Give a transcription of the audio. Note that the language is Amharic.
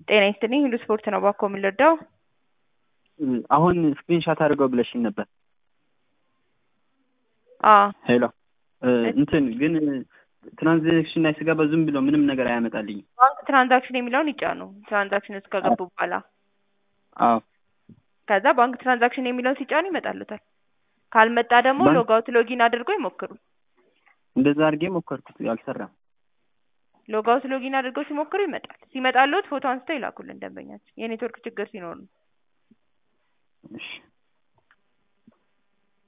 ጤና ይስጥልኝ ሁሉ ስፖርት ነው ባኮ የምንረዳው አሁን ስክሪንሻት አድርገው ብለሽኝ ነበር። አዎ ሄሎ እንትን ግን ትራንዛክሽን ላይ ስገባ ዝም ብሎ ምንም ነገር አያመጣልኝም። ባንክ ትራንዛክሽን የሚለውን ይጫኑ። ትራንዛክሽን ውስጥ ከገቡ በኋላ አዎ ከዛ ባንክ ትራንዛክሽን የሚለውን ሲጫኑ ይመጣሉታል። ካልመጣ ደግሞ ባንክ- ሎጋውት ሎጊን አድርገው ይሞክሩ። እንደዛ አድርጌ ሞከርኩት፣ አልሰራም። ሎጋውት ሎጊን አድርገው ሲሞክሩ ይመጣል። ሲመጣልዎት ፎቶ አንስተው ይላኩልን ደንበኛችን። የኔትወርክ ችግር ሲኖር ነው። እሺ